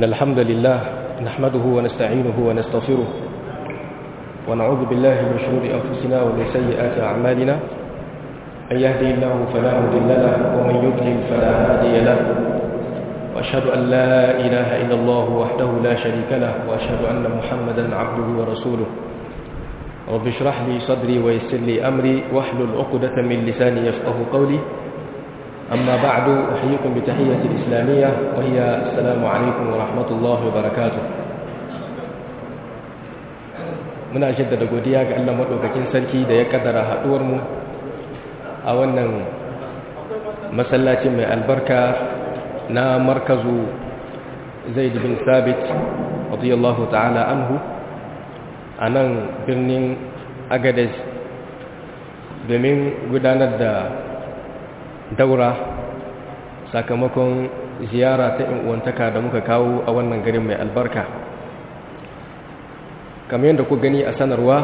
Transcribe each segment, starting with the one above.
إن الحمد لله نحمده ونستعينه ونستغفره ونعوذ بالله من شرور أنفسنا ومن سيئات أعمالنا من يهدي الله فلا مضل له ومن يضلل فلا هادي له وأشهد أن لا إله إلا الله وحده لا شريك له وأشهد أن محمدا عبده ورسوله رب اشرح لي صدري ويسر لي أمري واحلل عقدة من لساني يفقه قولي أما بعد أحييكم بتحية الإسلامية وهي السلام عليكم ورحمة الله وبركاته muna jaddada godiya ga Allah madaukakin sarki da ya kaddara haduwar mu a wannan masallacin mai albarka na markazu Zaid bin Sabit radiyallahu ta'ala anhu a nan birnin Agadez domin gudanar da daura sakamakon ziyara ta uwantaka da muka kawo a wannan garin mai albarka kamar yadda ku gani a sanarwa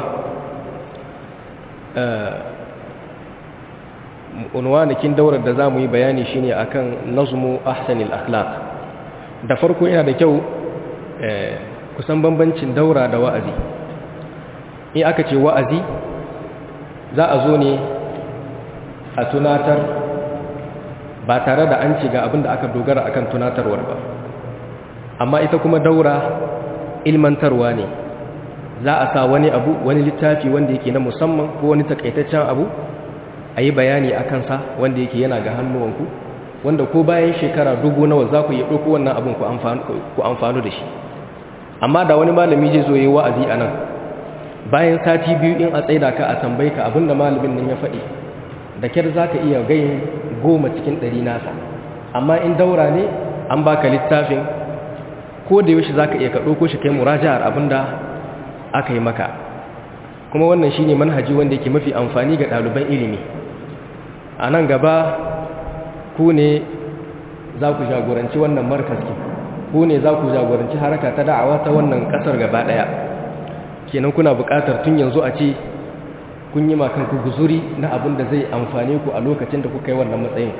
unwanakin daurar da za mu yi bayani shine akan nazmu ahsanil akhlaq da farko yana da kyau kusan bambancin daura da wa'azi in aka ce wa'azi za a zo ne a tunatar ba tare da an ce ga abin da aka dogara akan tunatarwar ba amma ita kuma daura ilmantarwa ne za a sa wani abu wani littafi wanda yake na musamman ko wani takaitaccen abu a yi bayani a kansa wanda yake yana ga hannuwanku wanda ko bayan shekara dubu nawa za ku yi ɗauko wannan abin ku amfanu da shi amma da wani malami zai zo yi wa'azi a nan bayan sati biyu in a tsaida ka a tambayi ka abin da malamin nan ya faɗi da kyar za ka iya gayin goma cikin ɗari nasa amma in daura ne an baka littafin ko da yaushe za ka iya ka ɗauko shi kai muraja'ar abin da aka yi maka kuma wannan shine manhaji wanda yake mafi amfani ga ɗaliban ilimi a nan gaba ku ne za ku jagoranci wannan markaski ku ne za ku jagoranci haraka ta da'awa ta wannan ƙasar gaba ɗaya kenan kuna buƙatar tun yanzu a ce kun yi makan ku guzuri na abin da zai amfane ku a lokacin da kuka yi wannan matsayin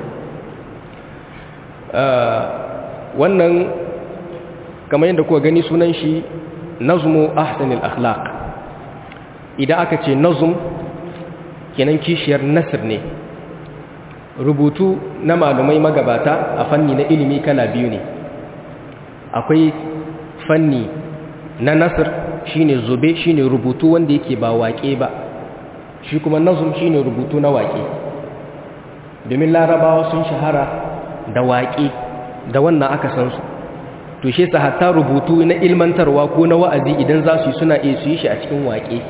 wannan kamar yadda kuka gani sunan shi nazmu ahsanil akhlaq idan aka ce nazm kenan kishiyar nasr ne rubutu na malumai magabata a fanni na ilimi kala biyu ne akwai fanni na nasr shine zube shine rubutu wanda yake ba waƙe ba shi kuma nazm shine rubutu na waƙe domin larabawa sun shahara da waƙe da wannan aka san su to shi sa hatta rubutu na ilmantarwa ko na wa'azi idan za su yi suna iya su yi shi a cikin waƙe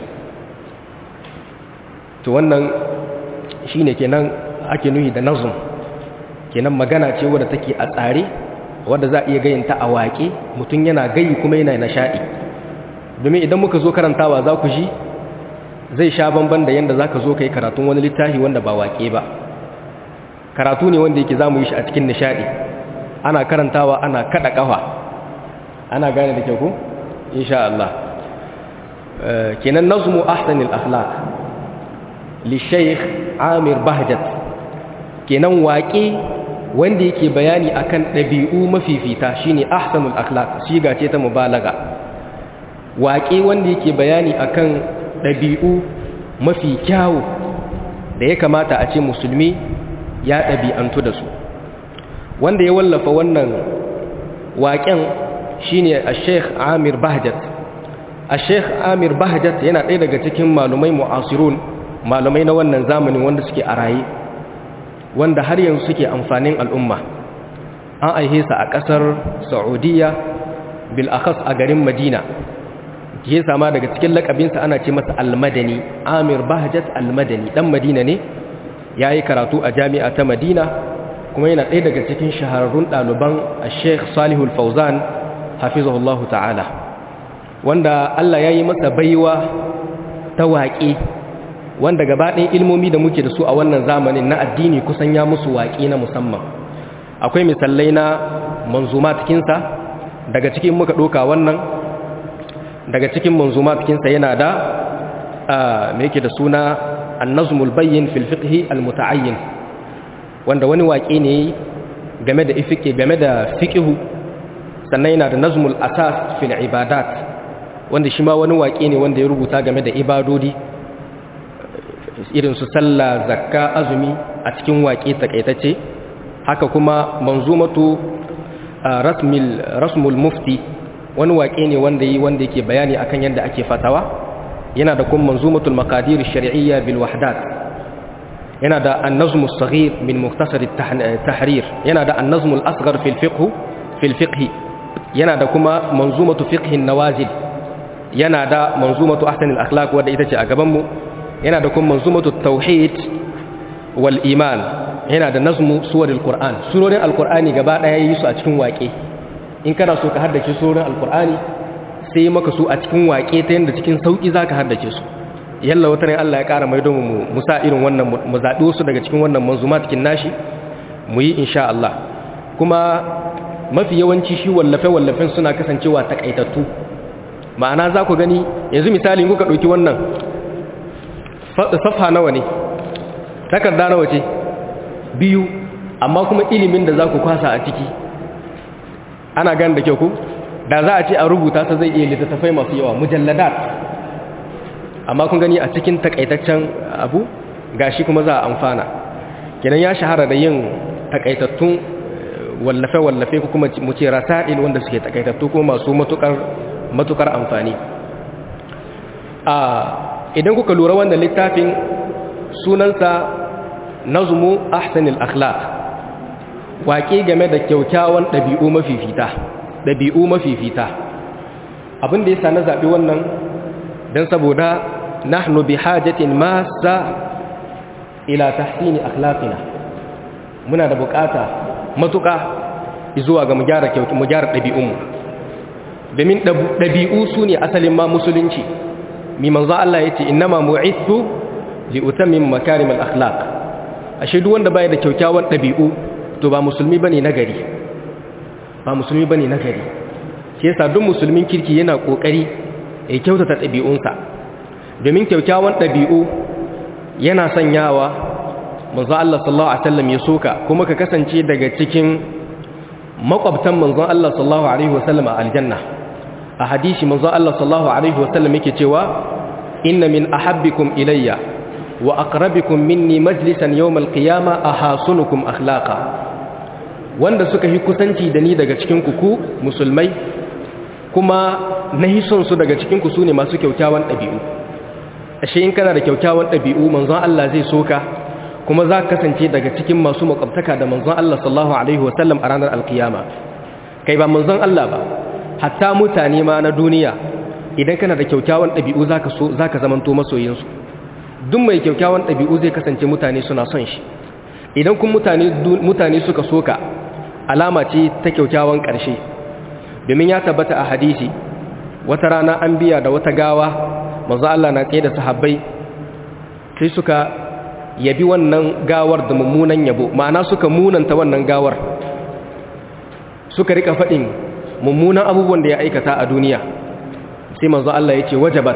to wannan shi ne kenan ake nuhi da nazum kenan magana ce wadda take a tsare wadda za a iya gayinta a waƙe mutum yana gayi kuma yana nishaɗi domin idan muka zo karantawa za ku ji zai sha bamban da yadda za ka zo ka yi karatun wani littafi wanda ba waƙe ba karatu ne wanda yake za mu yi shi a cikin nishaɗi ana karantawa ana kaɗa ƙafa ana gane da kyau ko insha Allah kenan nazmu ahsanil akhlaq li shaykh Amir Bahjat kenan waƙe wanda yake bayani akan ɗabi'u mafifita shine ahsanul akhlaq shiga ce ta mubalaga waƙe wanda yake bayani akan ɗabi'u mafi kyawu da ya kamata a ce musulmi ya ɗabi'antu da su wanda ya wallafa wannan waƙen shine a sheikh amir bahjat a sheikh amir bahjat yana ɗaya daga cikin malumai mu'asirun malumai na wannan zamanin wanda suke a raye wanda har yanzu suke amfanin al'umma an aihe sa a ƙasar saudiya bil'akas a garin madina ke sama daga cikin lakabinsa ana ce masa almadani amir bahjat almadani ɗan madina ne ya yi karatu a jami'a ta madina kuma yana ɗaya daga cikin shahararrun ɗaliban a sheikh salihul fauzan hafizahullahu ta'ala wanda Allah ya yi masa baiwa ta waƙe wanda gabaɗin ilmomi da muke da su a wannan zamanin na addini kusan ya musu waƙe na musamman akwai misalai na manzuma cikinsa daga cikin muka ɗoka wannan daga cikin manzuma cikinsa yana da mai yake da suna annazmul bayyin fil fiqhi al muta'ayyin wanda wani waƙe ne game da ifike game da fiqhu sannan yana da nazmul asas fil ibadat wanda shi ma wani waƙe ne wanda ya rubuta game da ibadodi irin su sallah zakka azumi a cikin waƙe takaitacce haka kuma manzumatu rasmil rasmul mufti wani waƙe ne wanda yi wanda yake bayani akan yadda ake fatawa yana da kuma manzumatul maqadir shar'iyya bil wahdat yana da an-nazm as-saghir min mukhtasar at-tahrir yana da an-nazm al-asghar fil fiqh fil fiqh yana da kuma manzumatu fiqh an-nawazil yana da manzumatu ahsan al-akhlaq wanda ita ce a gaban mu yana da kuma manzumatu tauhid wal iman yana da nazmu suwar al-qur'an surorin al-qur'ani gaba daya yi su a cikin waƙe in kana so ka haddace surorin al-qur'ani sai maka su a cikin waƙe ta yanda cikin sauki zaka haddace su yalla wata ne Allah ya ƙara mai domin mu musa irin wannan mu zaɓi wasu daga cikin wannan manzuma cikin nashi mu yi insha Allah kuma mafi yawanci shi wallafe-wallafen suna kasancewa takaitattu ma'ana za ku gani yanzu misali kuka ɗauki wannan safha nawa ne takarda nawa ce biyu amma kuma ilimin da za ku kwasa a ciki ana gani da kyau ku da za a ce a rubuta ta zai iya littattafai masu yawa mujalladat amma kun gani a cikin takaitaccen abu gashi kuma za a amfana kenan ya shahara da yin takaitattun wallafe-wallafe ko kuma mu ce rasa'il wanda suke takaitattu kuma masu matukar matukar amfani a idan kuka lura wannan littafin sunansa nazmu ahsanil akhlaq waƙe game da kyaukyawan ɗabi'u mafifita ɗabi'u mafifita abin da yasa na zaɓi wannan don saboda nahnu bi hajatin masa ila tahsini akhlaqina muna da bukata matuƙa zuwa ga mu gyara kyauki mu gyara ɗabi'unmu domin ɗabi'u su ne asalin ma musulunci mi manzo Allah yace innama mu'ithu li utammim makarim al-akhlaq ashe duk wanda bai da kyaukyawan ɗabi'u to ba musulmi bane nagari ba musulmi bane nagari shi yasa duk musulmin kirki yana kokari ya kyautata ɗabi'unsa domin kyaukyawan ɗabi'u yana sanyawa manzo Allah sallallahu alaihi wasallam ya soka kuma ka kasance daga cikin makwabtan manzon Allah sallallahu alaihi wasallam a aljanna a hadisi manzon Allah sallallahu alaihi wasallam yake cewa inna min ahabbikum ilayya wa aqrabikum minni majlisan yawm alqiyama ahasunukum akhlaqa wanda suka yi kusanci da ni daga cikin ku ku musulmai kuma nahi son su daga cikin ku sune masu kyaukyawan ɗabi'u ashe in kana da kyaukyawan ɗabi'u manzon Allah zai soka kuma za ka kasance daga cikin masu makwabtaka da manzon Allah sallallahu alaihi wasallam a ranar alkiyama kai ba manzon Allah ba hatta mutane ma na duniya idan kana da kyaukyawan ɗabi'u zaka so zaka zamanto masoyinsu duk mai kyaukyawan ɗabi'u zai kasance mutane suna son shi idan kun mutane mutane suka soka alama ce ta kyaukyawan ƙarshe domin ya tabbata a hadisi wata rana an biya da wata gawa manzo Allah na tsaye da sahabbai sai suka yabi wannan gawar da mummunan yabo ma'ana suka munanta wannan gawar suka rika faɗin mummunan abubuwan da ya aikata a duniya sai manzo Allah ya ce wajabat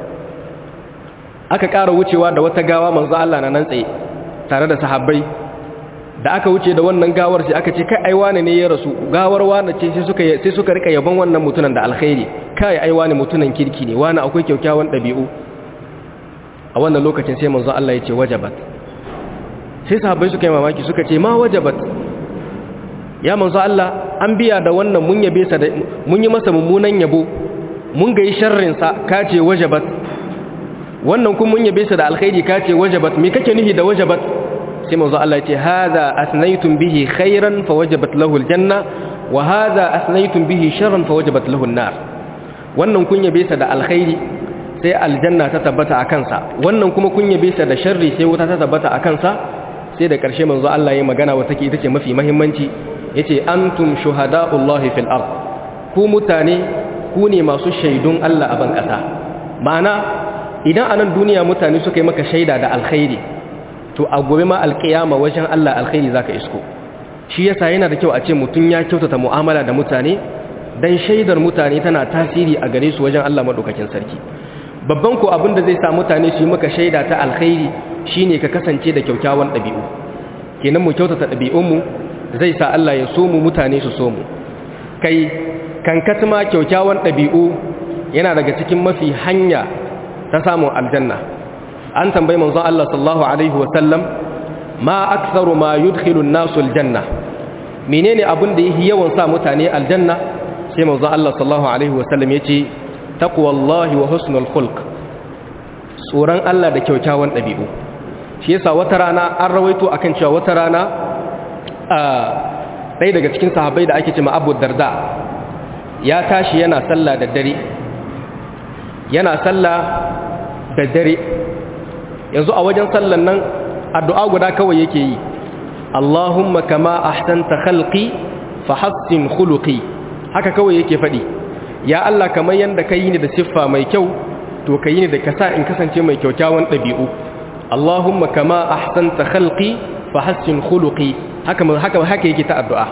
aka ƙara wucewa da wata gawa manzo Allah na nan tsaye tare da sahabbai da aka wuce da wannan gawar sai aka ce kai ai wane ne ya rasu gawar wane ce sai suka sai suka rika yaban wannan mutunan da alkhairi kai ai wane mutunan kirki ne wane akwai kyaukyawan ɗabi'u a wannan lokacin sai manzo Allah ya ce wajabat sai sahabbai suka yi mamaki suka ce ma wajabat ya manzo Allah an biya da wannan mun yabe sa da mun yi masa mummunan yabo mun ga yi sharrin sa ka ce wajabat wannan kun mun yabe sa da alkhairi ka ce wajabat me kake nufi da wajabat sai manzo Allah ya ce hadha asnaytum bihi khairan fa wajabat lahu aljanna wa hadha asnaytum bihi sharran fa wajabat lahu an-nar wannan kun yabe sa da alkhairi sai aljanna ta tabbata a kansa wannan kuma kun yabe sa da sharri sai wuta ta tabbata a kansa sai da ƙarshe manzo Allah ya magana wata ke ita ce mafi mahimmanci yace antum shuhada'ullahi fil ard ku mutane ku ne masu shaidun Allah a ban ƙasa ma'ana idan anan duniya mutane suka yi maka shaida da alkhairi to a gobe ma alƙiyama wajen Allah alkhairi zaka isko shi yasa yana da kyau a ce mutum ya kyautata mu'amala da mutane dan shaidar mutane tana tasiri a gare su wajen Allah madaukakin sarki babban ko abin da zai sa mutane su yi maka shaida ta alkhairi shine ka kasance da kyaukyawan ɗabi'u kenan mu kyautata ɗabi'unmu zai sa Allah ya so mu mutane su so mu kai kankatma kyaukyawan ɗabi'u yana daga cikin mafi hanya ta samun aljanna an tambayi manzon Allah sallallahu alaihi wasallam ma aktharu ma yudkhilu an-nasu aljanna menene abin da yake yawan sa mutane aljanna sai manzon Allah sallallahu alaihi wasallam yace taqwallahi wa husnul khulq tsoron Allah da kyaukyawan ɗabi'u shi yasa wata rana an rawaito akan cewa wata rana ɗaya daga cikin sahabbai da ake cewa Abu Darda ya tashi yana sallah da dare yana sallah da dare yanzu a wajen sallan nan addu'a guda kawai yake yi Allahumma kama ahsanta khalqi fa hassin khuluqi haka kawai yake faɗi ya Allah kamar yanda ka yi ni da siffa mai kyau to ka yi ni da kasa in kasance mai kyaukyawan ɗabi'u Allahumma kama ahsanta khalqi fa hassin khuluqi haka haka haka yake ta addu'a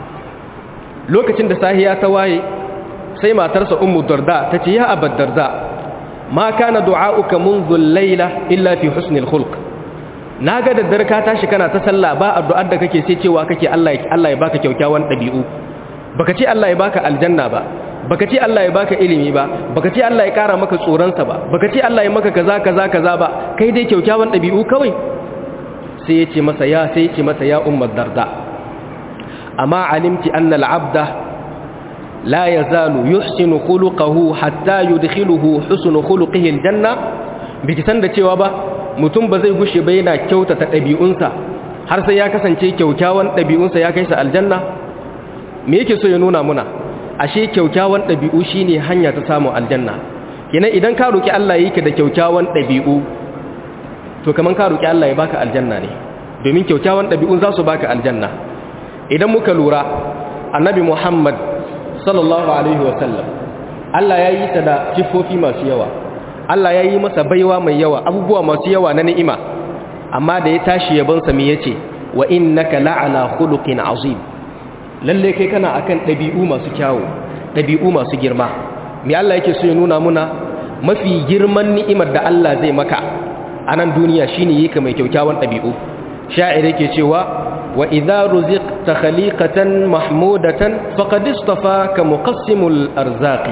lokacin da sahiya ta waye sai matarsa ummu darda ta ce ya abad darda ma kana du'a'uka منذ al-laila illa fi husnil khulq naga da dare ka tashi kana ta sallah ba addu'ar da kake sai cewa kake Allah Allah ya baka kyaukyawan dabi'u baka ce Allah ya baka aljanna ba baka ce Allah ya baka ilimi ba baka ce Allah ya kara maka tsoron sa ba baka ce Allah ya maka kaza kaza kaza ba kai dai kyaukyawan dabi'u kawai sai ya ce masa ya sai ya ce mata ya ummu darda amma alimti anna al-abda لا يزال يحسن خلقه حتى يدخله حسن خلقه الجنة biki san da cewa ba mutum ba zai gushe ba yana kyautata ɗabi'unsa har sai ya kasance kyaukyawan ɗabi'unsa ya kai sa aljanna me yake so ya nuna muna ashe kyaukyawan ɗabi'u shine hanya ta samun aljanna kenan idan ka roki Allah yake da kyaukyawan ɗabi'u to kaman ka roki Allah ya baka aljanna ne domin kyaukyawan ɗabi'un za su baka aljanna idan muka lura annabi Muhammad sallallahu alaihi wasallam Allah ya yi ta da siffofi masu yawa Allah ya yi masa baiwa mai yawa abubuwa masu yawa na ni'ima amma da ya tashi yabonsa me yace wa innaka la'ala khuluqin azim lalle kai kana akan dabi'u masu kyawu dabi'u masu girma me Allah yake so ya nuna muna mafi girman ni'imar da Allah zai maka a nan duniya shine yake mai kyaukyawan dabi'u sha'ir yake cewa وإذا رزقت خليقة محمودة فقد اصطفاك مقسم الأرزاق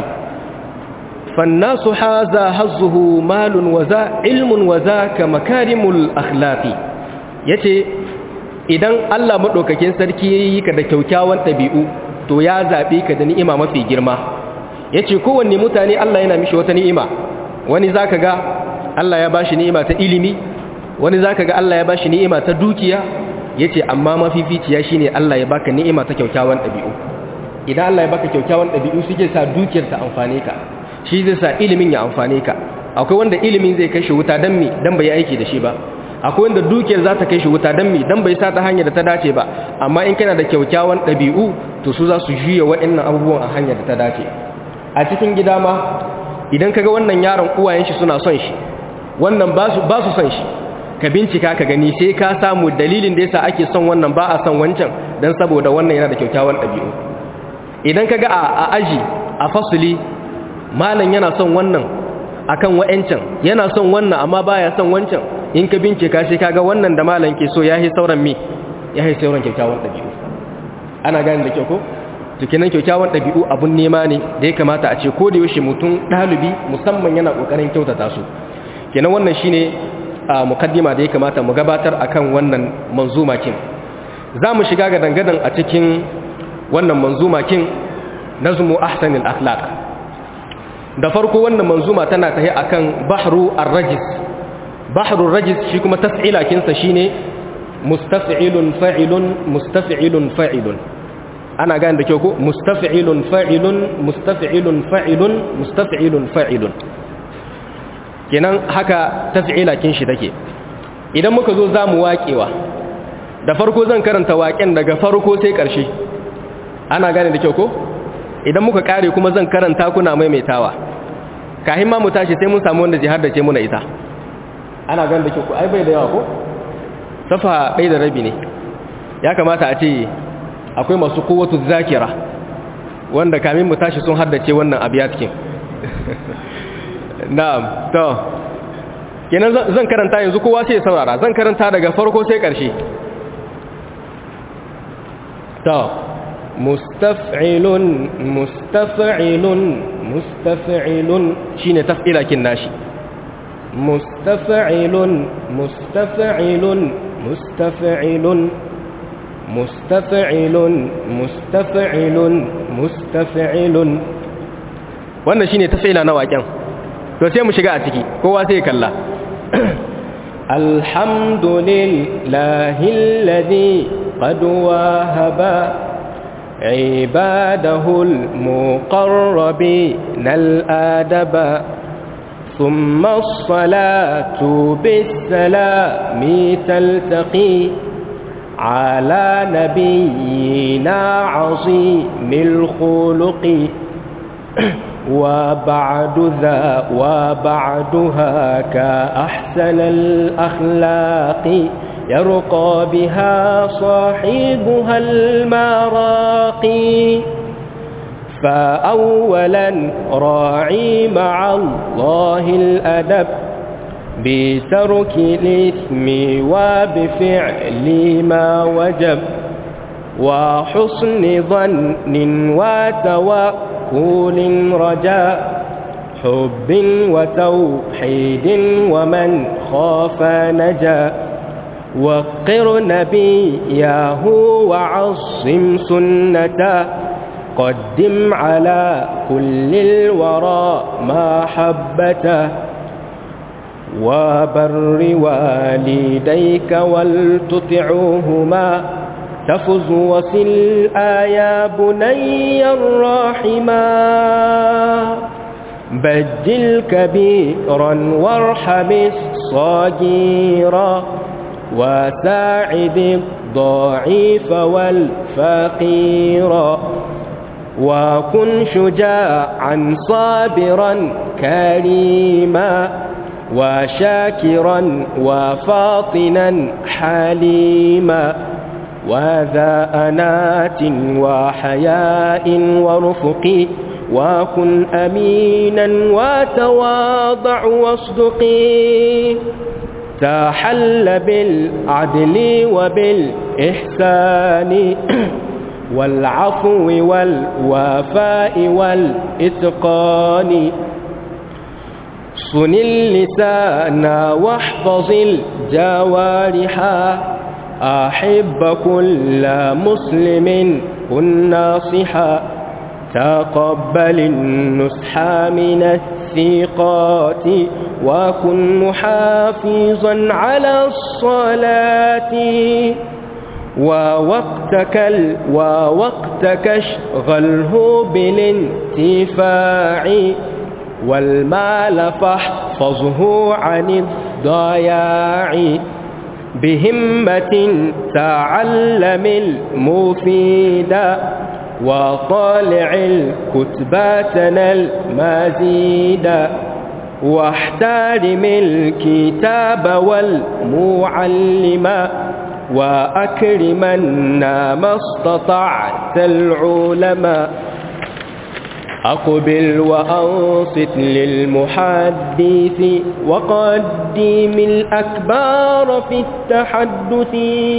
فالناس حازا هزه مال وذا علم وذاك مكارم الأخلاق yace idan Allah madaukakin sarki yayi ka da kyaukyawan tabi'u to ya zabe ka da ni'ima mafi girma yace kowanne mutane Allah yana mishi wata ni'ima wani zaka ga Allah ya bashi ni'ima ta ilimi wani zaka ga Allah ya bashi ni'ima ta dukiya yace amma mafificiya shine Allah ya baka ni'ima ta kyaukyawan dabi'u idan Allah ya baka kyaukyawan dabi'u shi ke sa dukiyar ta amfane ka shi zai sa ilimin ya amfane ka akwai wanda ilimin zai kai shi wuta dan mi dan bai aiki da shi ba akwai wanda dukiyar za ta kai shi wuta dan mi dan bai sa ta hanyar da ta dace ba amma in kana da kyaukyawan dabi'u to su za su juya waɗannan abubuwan a hanyar da ta dace a cikin gida ma idan kaga wannan yaron uwayen shi suna son shi wannan ba su ba su son shi ka bincika ka gani sai ka samu dalilin da yasa ake son wannan ba a son wancan dan saboda wannan yana da kyaukyawan ɗabi'u idan kaga a, a aji a fasuli malam yana son wannan akan wa'ancan yana son wannan amma baya son wancan in ka bincika sai kaga wannan da malam ke so yahi sauran mi yahi sauran kyaukyawan ɗabi'u ana gane da kyau ko to kenan kyaukyawan ɗabi'u abun nema ne da ya kamata a ce ko da yaushe mutum ɗalibi musamman yana ƙoƙarin kyautata su kenan wannan shine a mukaddima da ya kamata mu gabatar akan wannan manzuma kin za mu shiga ga dangadan a cikin wannan manzuma kin nazmu ahsanil akhlaq da farko wannan manzuma tana tahi akan bahru ar-rajis bahru ar-rajis shi kuma taf'ila kinsa shine mustaf'ilun fa'ilun mustaf'ilun fa'ilun ana gane da kyau ko mustaf'ilun fa'ilun mustaf'ilun fa'ilun mustaf'ilun fa'ilun kenan haka taf'ila kin shi take idan muka zo zamu waƙewa da farko zan karanta waƙen daga farko sai ƙarshe ana gane da kyau ko idan muka kare kuma zan karanta kuna maimaitawa kahin ma mu tashi sai mun samu wanda jihar da ce muna ita ana gane da kyau ko ai bai da yawa ko safa bai da rabi ne ya kamata a ce akwai masu kowatu zakira wanda kamin mu tashi sun haddace wannan abiyatkin na'am to kenan zan karanta yanzu kowa sai ya saurara zan karanta daga farko sai ƙarshe to مستفعل مستفعل مستفعل شين تفعيل لكن ناشي مستفعل مستفعل مستفعل مستفعل مستفعل مستفعل wannan shine tafila na waken to sai mu shiga a ciki kowa sai kalla alhamdulillahi alladhi qad wahaba عباده المقربين الآدب ثم الصلاة بالسلام تلتقي على نبينا عظيم الخلق وبعد ذا وبعدها كأحسن الأخلاق يرقى بها صاحبها المراقي فأولا راعي مع الله الأدب بترك الإثم وبفعل ما وجب وحسن ظن وتوكل رجاء حب وتوحيد ومن خاف نجا وقر نبيه وعصم سنته قدم على كل الورى ما حبته وبر والديك ولتطعوهما تفز وصل آيا بني الراحما بجل كبيرا وارحم الصغيرا وساعد الضعيف والفقير وكن شجاعا صابرا كريما وشاكرا وفاطنا حليما وذا أنات وحياء ورفق وكن أمينا وتواضع واصدقي تحل بالعدل وبالإحسان والعفو والوفاء والإتقان صن اللسان واحفظ الجوارح أحب كل مسلم كن ناصحا تقبل النصح من الثقات وكن محافظا على الصلاة ووقتك ال ووقتك اشغله بالانتفاع والمال فاحفظه عن الضياع بهمة تعلم المفيد وطالع الكتباتنا المزيد واحترم الكتاب والمعلم وأكرمنا ما استطعت العلماء أقبل وأنصت للمحدث وقدم الأكبار في التحدث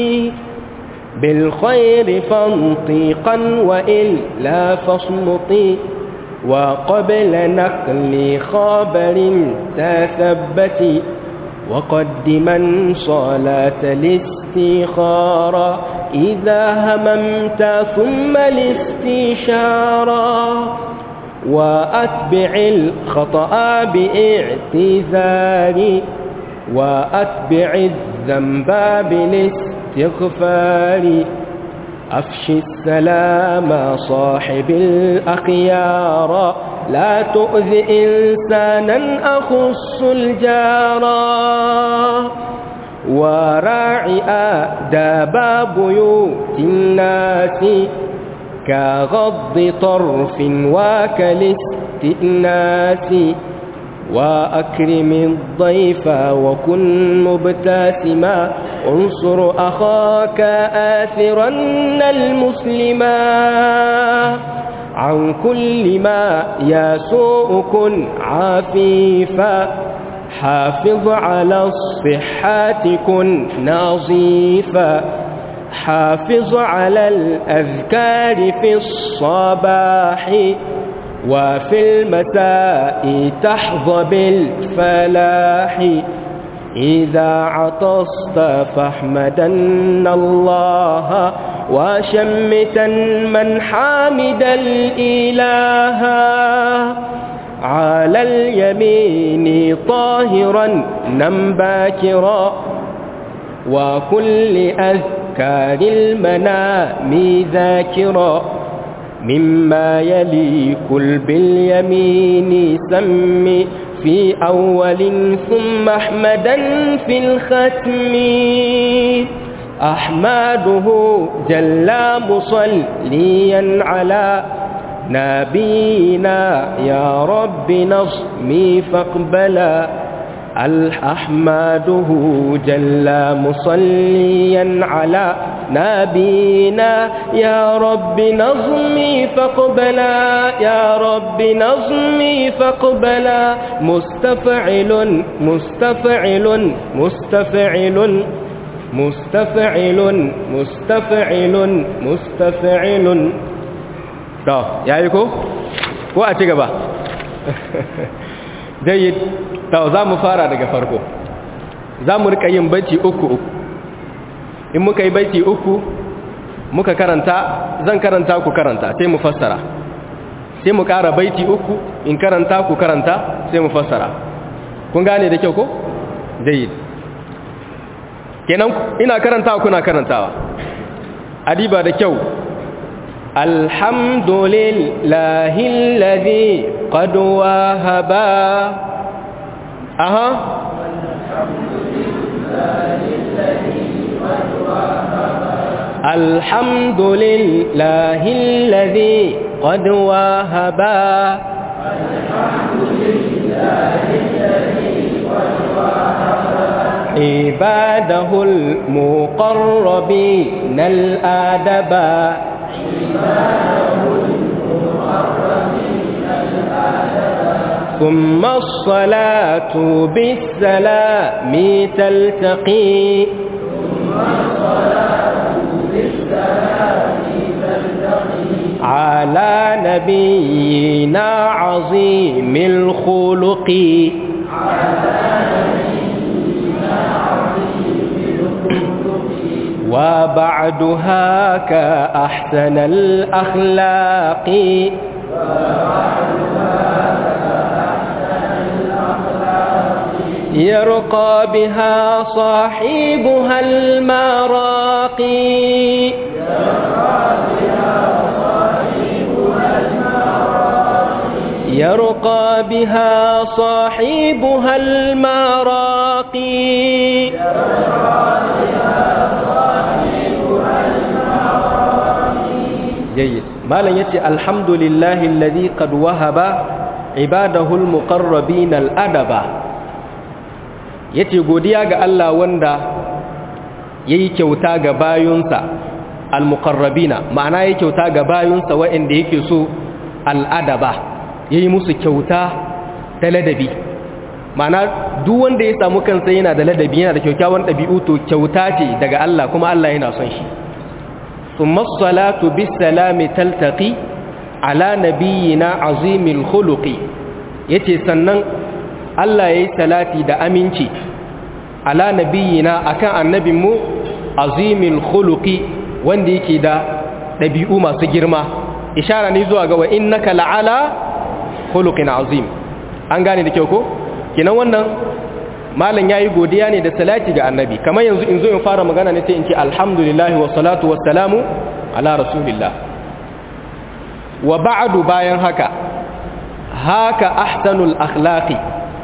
بالخير فانطقا وإلا فاصمتي وقبل نقل خبر تثبتي وقدما صلاة الاستخارة إذا هممت ثم الاستشارة وأتبع الخطأ باعتذار وأتبع الذنب بالاستغفار أفشي السلام صاحب الأخيار لا تؤذ إنسانا أخص الجارى وراعي آداب بيوت الناس كغض طرف وكالاستئناس وأكرم الضيف وكن مبتسما انصر أخاك آثرا المسلما عن كل ما يسوء كن عفيفا حافظ على الصحة كن نظيفا حافظ على الأذكار في الصباح وفي المساء تحظى بالفلاح إذا عطست فاحمدن الله وشمتا من حامد الإله على اليمين طاهرا نم باكرا وكل أذكار المنام ذاكرا مما يليك باليمين سمي في أول ثم أحمدا في الختم أحمده جل مصليا على نبينا يا رب نصمي فاقبلا الأحمده جل مصليا على نبينا يا رب نظمي فاقبلا يا رب نظمي فاقبلا مستفعل مستفعل مستفعل مستفعل مستفعل مستفعل to yayi ko ko a ci gaba jayyid to za mu fara daga farko za mu rika yin baiti uku uku in muka yi baiti uku muka karanta zan karanta ku karanta sai mu fassara sai mu kara baiti uku in karanta ku karanta sai mu fassara kun gane da kyau ko jayyid kenan ina karantawa kuna karantawa adiba da kyau الحمد لله الذي قد وهبا أها الحمد لله الذي قد وهبا عباده المقربين الآدبا ثم الصلاة بالسلام تلتقي على نبينا عظيم الخلق وبعدها كأحسن الأخلاق يرقى بها صاحبها المراقي يرقى بها صاحبها المراقي جيد مالا يتي الحمد لله الذي قد وهب عباده المقربين الأدب yace godiya ga Allah wanda yayi kyauta ga bayunsa almuqarrabina ma'ana yayi kyauta ga bayunsa waɗanda yake so al'adaba yayi musu kyauta ta ladabi ma'ana duk wanda ya samu kansa yana da ladabi yana da kyakkyawan ɗabi'u to kyauta ce daga Allah kuma Allah yana son shi thumma as-salatu bis-salami taltaqi ala nabiyyina azimil khuluqi yace sannan Allah yayi salati da aminci ala nabiyyina akan annabinmu azimil khuluqi wanda yake da ɗabi'u masu girma ishara ne zuwa ga wa innaka la'ala khuluqin azim an gane da kyau ko kinan wannan malam yayi godiya ne da salati ga annabi kamar yanzu in zo in fara magana ne sai in ce alhamdulillahi wa salatu wa salamu ala rasulillah wa ba'du bayan haka haka ahsanul akhlaqi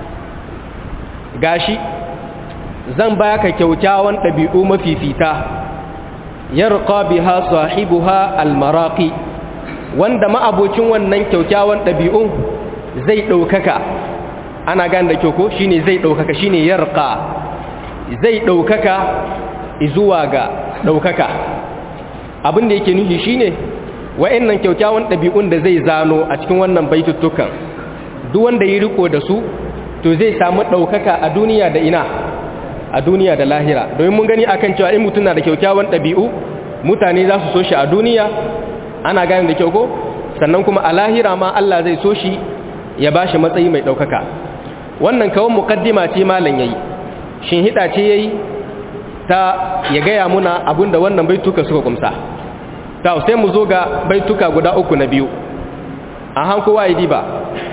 gashi zan baka kyaukyawan ɗabi'u mafifita yarqa biha sahibuha almaraqi wanda ma'abocin wannan kyaukyawan ɗabi'un zai ɗaukaka ana gane da kyau ko shine zai ɗaukaka shine yarqa zai ɗaukaka zuwa ga ɗaukaka abin da yake nufi shine wa'annan kyaukyawan ɗabi'un da zai zano a cikin wannan baituttukan duk wanda yi riko da su to zai samu ɗaukaka a duniya da ina a duniya da lahira domin mun gani akan cewa in mutum na da kyaukyawan ɗabi'u mutane za su so shi a duniya ana gane da kyau ko sannan kuma a lahira ma Allah zai so shi ya ba shi matsayi mai ɗaukaka wannan kawon mukaddima ce malam yayi shin hida ce yayi ta ya gaya muna abinda wannan baituka suka kumsa ta sai mu zo ga baituka guda uku na biyu a hankowa yi diba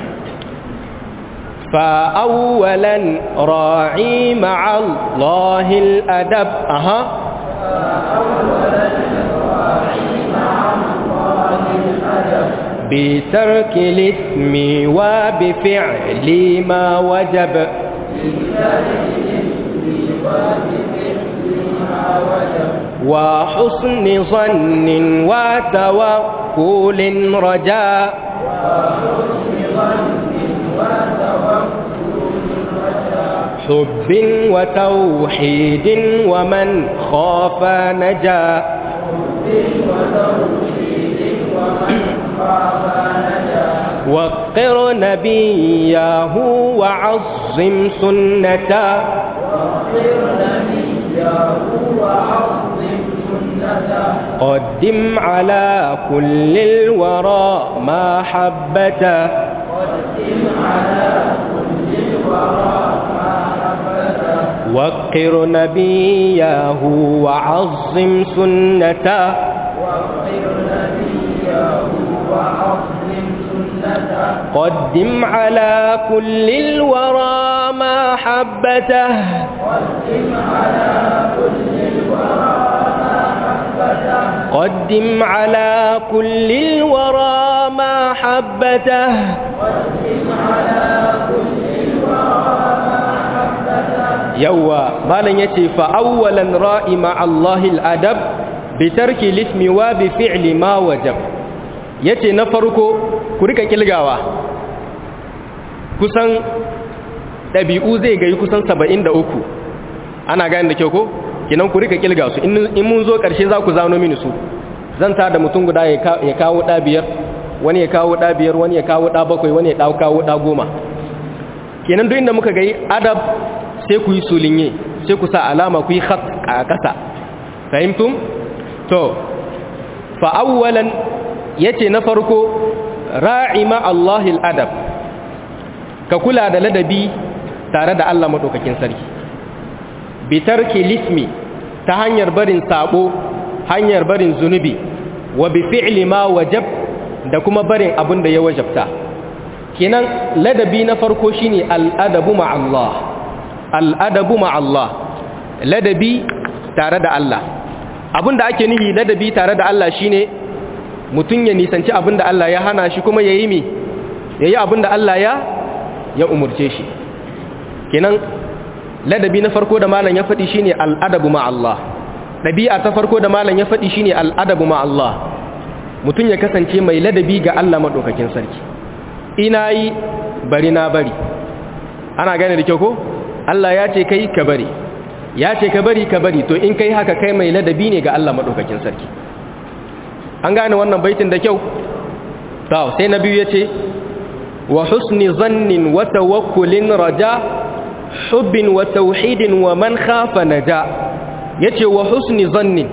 فأولا راعي مع الله الأدب أها بترك الاسم وبفعل ما وجب وحسن ظن وتوكل رجاء حب وتوحيد ومن خاف نجا وقر نبيه وعظم سنته قدم على كل الورى ما حبته قدم على كل الورى وقر نبيه وعظم سنته قدم على كل الورى ما حبته قدم على كل الورى ما حبته قدم على كل الورى ما حبته قدم على كل الورى yawwa malam yace fa awwalan ra'i ma Allahil adab bi tarki lismi wa bi fi'li ma wajab yace na farko ku rika kilgawa kusan dabi'u zai gayi kusan 73 ana gane da kyau ko kinan ku rika kilga su in mun zo karshe za ku zano mini su zan ta da mutum guda ya kawo da biyar wani ya kawo da biyar wani ya kawo da bakwai wani ya kawo da goma kenan duk inda muka gayi adab sai ku yi sulinye sai ku sa alama ku yi khat a ƙasa fahimtum to fa awwalan yace na farko ra'ima Allahil adab ka kula da ladabi tare da Allah madaukakin sarki bi tarki lismi ta hanyar barin sabo hanyar barin zunubi wa bi fi'li ma wajab da kuma barin abin da ya wajabta kenan ladabi na farko shine al-adabu ma Allah al'adabu ma'allah ladabi tare da Allah abinda ake nihi ladabi tare da Allah shine mutum ya nisanci abinda Allah ya hana shi kuma ya yi mi ya yi abinda Allah ya ya umurce shi kenan ladabi na farko da malam ya faɗi shine al'adabu ma'allah ɗabi'a ta farko da malam ya faɗi shine al'adabu ma'allah mutum ya kasance mai ladabi ga Allah maɗaukakin sarki ina yi bari na bari ana gane da kyau ko Allah ya ce kai ka bari ya ce ka bari ka bari to in kai haka kai mai ladabi ne ga Allah madaukakin sarki an gane wannan baitin da kyau to sai na biyu yace wa husni zannin wa tawakkulin raja hubbin wa tauhidin wa man khafa naja yace wa husni zannin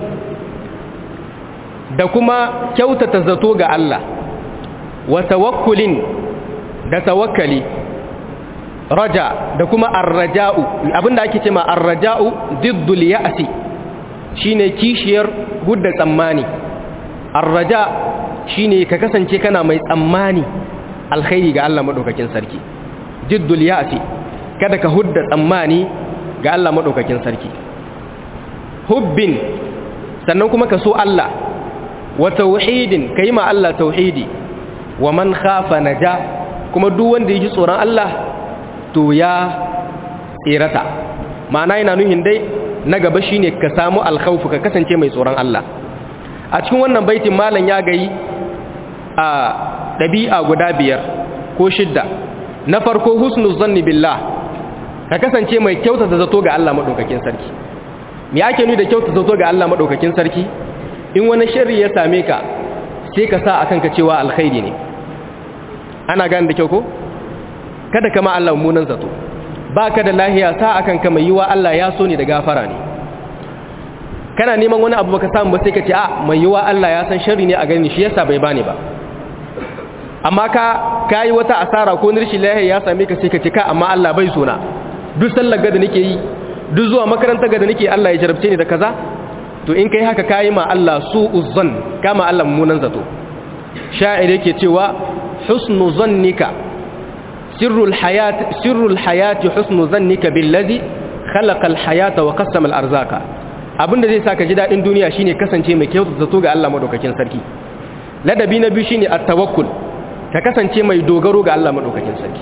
da kuma kyautata zato ga Allah wa tawakkulin da tawakkali raja da kuma arraja'u abinda ake cewa arraja'u diddul ya'si shine kishiyar hudda tsammani arraja shine ka kasance kana mai tsammani alkhairi ga Allah madaukakin sarki diddul ya'si kada ka hudda tsammani ga Allah madaukakin sarki hubbin sannan kuma ka so Allah wa tauhidin kai ma Allah tauhidi wa man khafa naja kuma duk wanda yake tsoron Allah to ya tsirata ma'ana yana nuhin dai na gaba shine ka samu alkhawfu ka kasance mai tsoron Allah a cikin wannan baitin malam ya gayi a dabi'a guda biyar ko shidda na farko husnul zanni billah ka kasance mai kyautata zato ga Allah madaukakin sarki me ake nuni da kyautata zato ga Allah madaukakin sarki in wani sharri ya same ka sai ka sa akan ka cewa alkhairi ne ana gane da kyau ko kada kama Allah munan zato ba ka da lahiya sa akan kama yiwa Allah ya so ne da gafara ne kana neman wani abu baka samu ba sai ka ce a mai yiwa Allah ya san sharri ne a gani shi yasa bai bani ba amma ka kai wata asara ko nirshi lahi ya same ka sai ka ce ka amma Allah bai sona duk sallar ga da nake yi duk zuwa makarantar ga da nake Allah ya jarabce ni da kaza to in kai haka kai ma Allah su'uzan kama Allah mummunan zato sha'ir yake cewa husnu zannika sirrul hayat sirrul hayati husnu zannika billazi khalaqa alhayata wa qassama alarzaka abinda zai saka ji dadin duniya shine kasance mai kyau zato ga Allah madaukakin sarki ladabi na biyu shine at-tawakkul ka kasance mai dogaro ga Allah madaukakin sarki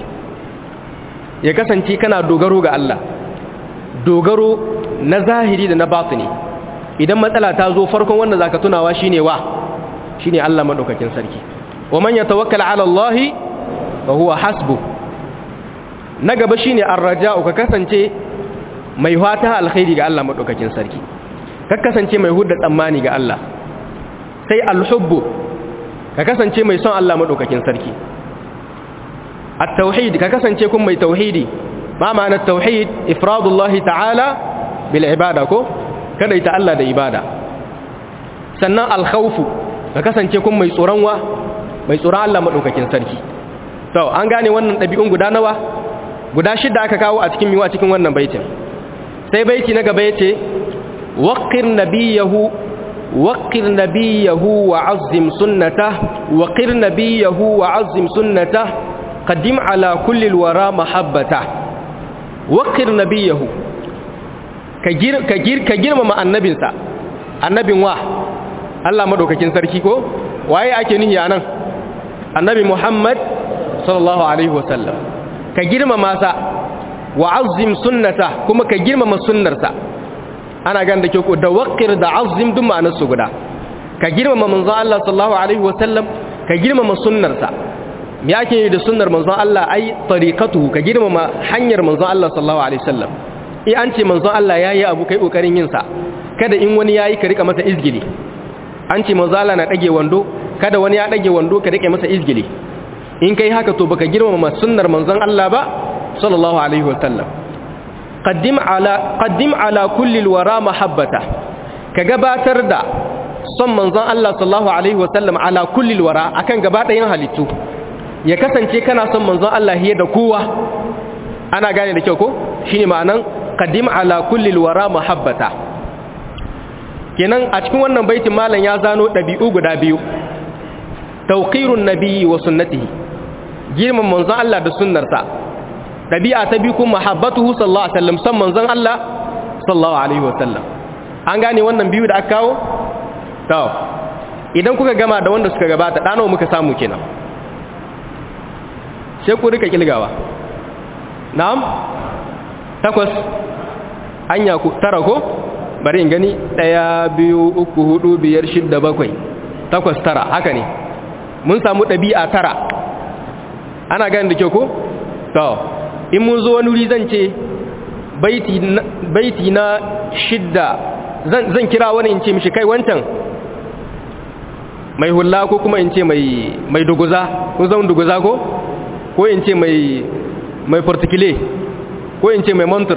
ya kasance kana dogaro ga Allah dogaro na zahiri da na batini idan matsala ta zo farkon wanda zaka tunawa shine wa shine Allah madaukakin sarki wa man yatawakkal ala Allah fa huwa hasbu na gaba shine ar-raja'u ka kasance mai fata alkhairi ga Allah madaukakin sarki ka kasance mai hudda tsammani ga Allah sai al-hubbu ka kasance mai son Allah madaukakin sarki at-tauhid ka kasance kun mai tauhidi ma ma'ana tauhid ifradullahi ta'ala bil ibada ko kada ita Allah da ibada sannan al-khawfu ka kasance kun mai tsoron wa mai tsoron Allah madaukakin sarki to an gane wannan dabi'un guda nawa guda shida aka kawo a cikin miwa cikin wannan baitin sai baiti na gaba yace waqir nabiyahu waqir nabiyahu wa azzim sunnatah waqir nabiyahu wa azzim sunnatah qadim ala kulli alwara mahabbatah waqir nabiyahu ka gir ka gir ka girmama annabinsa annabin wa Allah madaukakin sarki ko waye ake nihi anan annabi Muhammad sallallahu alaihi wasallam ka girmama sa wa azzim sunnata kuma ka girmama sunnarsa ana gan da ke ko da waqir da azzim duk ma'anar su guda ka girmama manzon Allah sallallahu alaihi wasallam ka girmama sunnarsa me yake da sunnar manzon Allah ai tariqatuhu ka girmama hanyar manzon Allah sallallahu alaihi wasallam in an ce manzon Allah yayi abu kai kokarin yin sa kada in wani yayi ka rika masa izgili an ce manzon Allah na dage wando kada wani ya dage wando ka rike masa izgili in kai haka to baka girmama sunnar manzon Allah ba sallallahu alaihi wasallam qaddim ala qaddim ala kulli alwara mahabbata ka gabatar da son manzon Allah sallallahu alaihi wasallam ala kulli alwara akan gaba ɗayan halittu ya kasance kana son manzon Allah hiye da kowa ana gane da kyau ko shine ma'anan qaddim ala kulli alwara mahabbata kenan a cikin wannan baitin malam ya zano dabi'u guda biyu tawqirun nabiyyi wa sunnatihi girman manzon Allah da sunnarsa dabi'a ta biyu kuma mahabbatuhu sallallahu alaihi wasallam san manzon Allah sallallahu alaihi wasallam an gane wannan biyu da aka kawo to idan kuka gama da wanda suka gabata dano muka samu kenan sai ku rika kilgawa na'am takwas anya ku tara ko bari in gani daya biyu uku hudu biyar shidda bakwai takwas tara haka ne mun samu ɗabi'a tara ana gani da kyau ko? to in mun zo wani wuri zan ce baiti na shidda zan kira wani in ce mishi kai wancan mai hula ko kuma in ce mai duguza ko zan duguza ko? ko in ce mai portikile ko in ce mai montur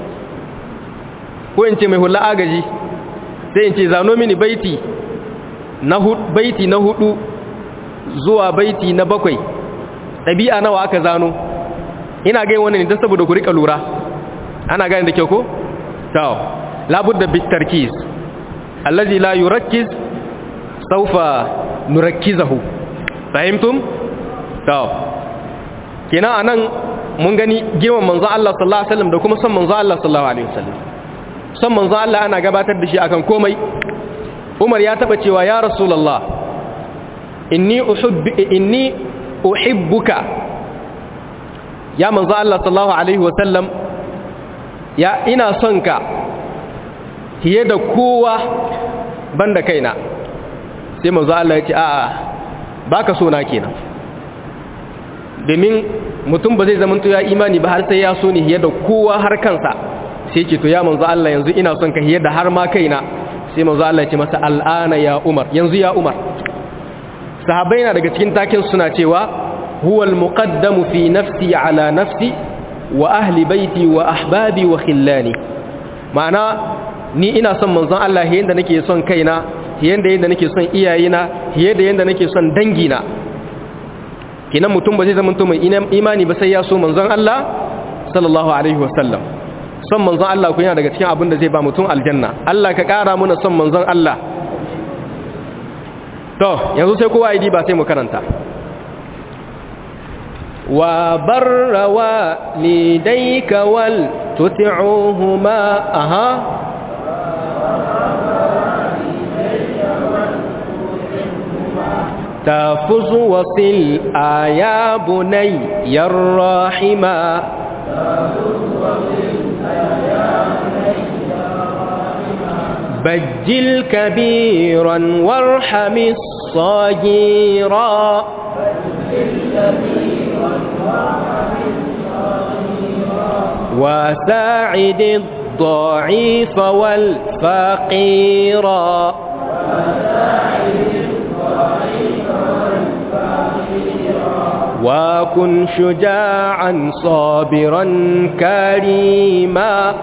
ko in ce mai hula agaji sai in ce zano mini baiti na hudu zuwa baiti na bakwai ɗabi'a nawa aka zano ina gai wannan ne don saboda ku rika lura ana gani da kyau ko? tau labudda bitarkiz allazi la yurakkiz saufa nurakkizahu fahimtum? tau kenan anan mun gani girman manzo Allah sallallahu alaihi wasallam da kuma son manzo Allah sallallahu alaihi wasallam son manzo Allah ana gabatar da shi akan komai Umar ya taba cewa ya Rasulullah inni uhibbu inni uhibbuka ya manzo Allah sallallahu alaihi wasallam ya ina son ka fiye da kowa banda kaina sai manzo Allah ya ce a'a baka so na kenan domin mutum ba zai zama ya imani ba har sai ya so ni fiye da kowa har kansa sai ce to ya manzo Allah yanzu ina son ka fiye da har ma kaina sai manzo Allah ya ce masa al'ana ya Umar yanzu ya Umar sahabbai na daga cikin takin suna cewa huwal muqaddamu fi nafsi ala nafsi wa ahli baiti wa ahbabi wa khillani ma'ana ni ina son manzon Allah yanda nake son kaina yanda yanda nake son iyayena yanda yanda nake son dangina kinan mutum ba zai zama mutum mai imani ba sai ya so manzon Allah sallallahu alaihi wasallam son manzon Allah ku yana daga cikin abin da zai ba mutum aljanna Allah ka kara muna son manzon Allah to yanzu sai kowa yi ba sai mu karanta wa barra wa lidayka wal tuti'uhuma aha تفز وصل آيا بني الراحما بجل كبيرا وارحم الصغيرا وساعد الضعيف والفقيرا وكن شجاعا صابرا كريما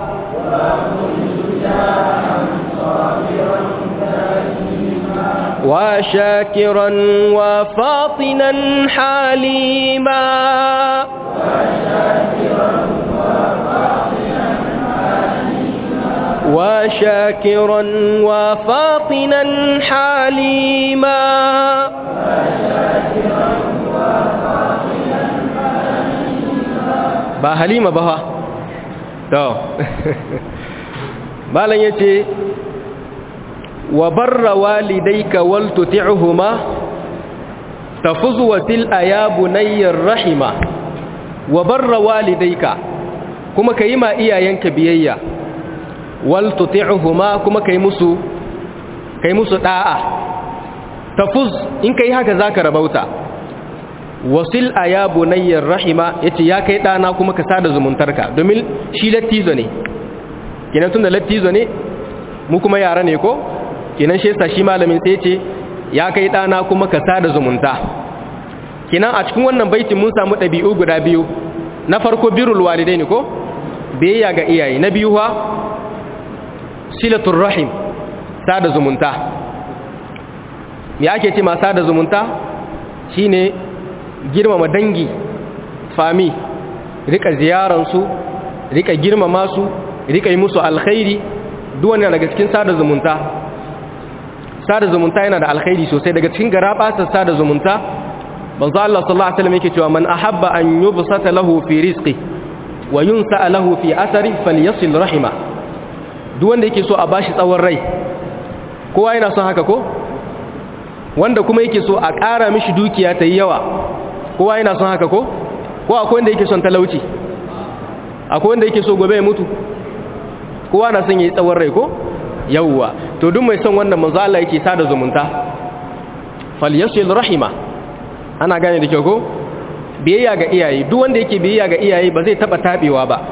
وشاكرا وفاطنا حليما وشاكرا وفاطنا حليما ba halima ba ha to malam yace wa barra walidayka wal tuti'huma tafuz wa til ayabu nayyir rahima wa barra walidayka kuma kai ma iyayenka biyayya wal tuti'huma kuma kai musu kai musu da'a tafuz in kai haka zaka rabauta wasil a ya bunayyar rahima ya ce ya kai ɗana kuma ka sada zumuntarka domin shi lattizo ne kinan tun da lattizo ne mu kuma yara ne ko kinan shi yasa shi malamin sai ce ya kai ɗana kuma ka sada zumunta kinan a cikin wannan baitin mun samu ɗabi'u guda biyu na farko birul walidai ne ko biyayya ga iyaye na biyu ha silatul rahim sada zumunta me ake ce ma sada zumunta shine girmama dangi fami rika ziyaransu rika girmama su rika yi musu alkhairi duwane daga cikin sada zumunta sada zumunta yana da alkhairi sosai daga cikin garabasar sada zumunta banzu Allah sallallahu alaihi wasallam yake cewa man ahabba an yubsata lahu fi rizqi wa yunsa lahu fi athari falyasil rahima duk wanda yake so a bashi tsawon rai kowa yana son haka ko wanda kuma yake so a ƙara mishi dukiya ta yi yawa kowa yana son haka ko ko akwai wanda yake son talauci akwai wanda yake so gobe ya mutu kowa na son yi tsawon rai ko yawwa to duk mai son wannan manzo Allah yake sada zumunta falyasil rahima ana gane da kyau ko biyayya ga iyaye duk wanda yake biyayya ga iyaye ba zai taba tabewa ba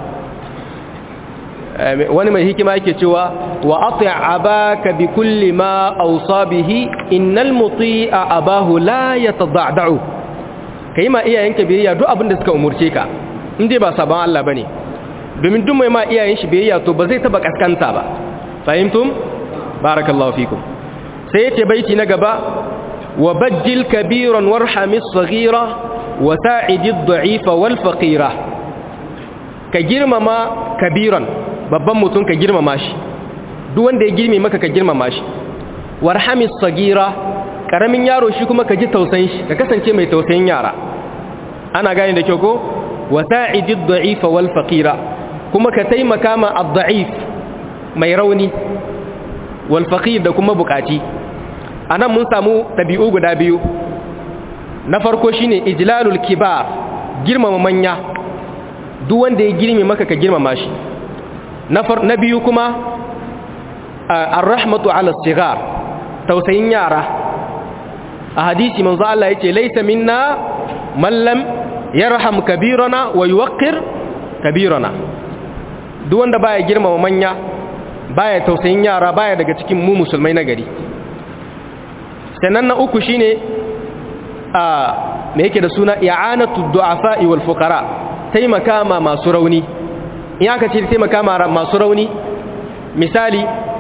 wani mai hikima yake cewa wa ati' abaka bi kulli ma awsa bihi innal muti'a abahu la yatada'u kai ma iyayenka biyayya duk abin da suka umurce ka in dai ba saban Allah bane domin duk mai ma iyayen shi biyayya to ba zai taba kaskanta ba fahimtum barakallahu fikum sai yace baiti na gaba wa bajjil kabiran warhamis saghira wa sa'idid da'ifa wal faqira ka girmama kabiran babban mutum ka girmama shi duk wanda ya girme maka ka girmama shi warhamis sagira karamin yaro shi kuma ka ji tausayin shi ka kasance mai tausayin yara ana gane da kyau ko wasa'idid da'ifa wal faqira kuma ka taimaka ma ad-da'if mai rauni wal faqir da kuma bukaci anan mun samu tabi'u guda biyu na farko shine ijlalul kibar girmama manya duk wanda ya girme maka ka girmama shi na biyu kuma ar-rahmatu ala sigar tausayin yara a hadisi manzo Allah yace laysa minna man lam yarham kabirana wa yuwaqqir kabirana duk wanda baya girmama manya baya tausayin yara baya daga cikin mu musulmai na gari sannan na uku shine a me yake da suna i'anatu du'afa wal fuqara taimaka ma masu rauni in aka ce taimaka ma masu rauni misali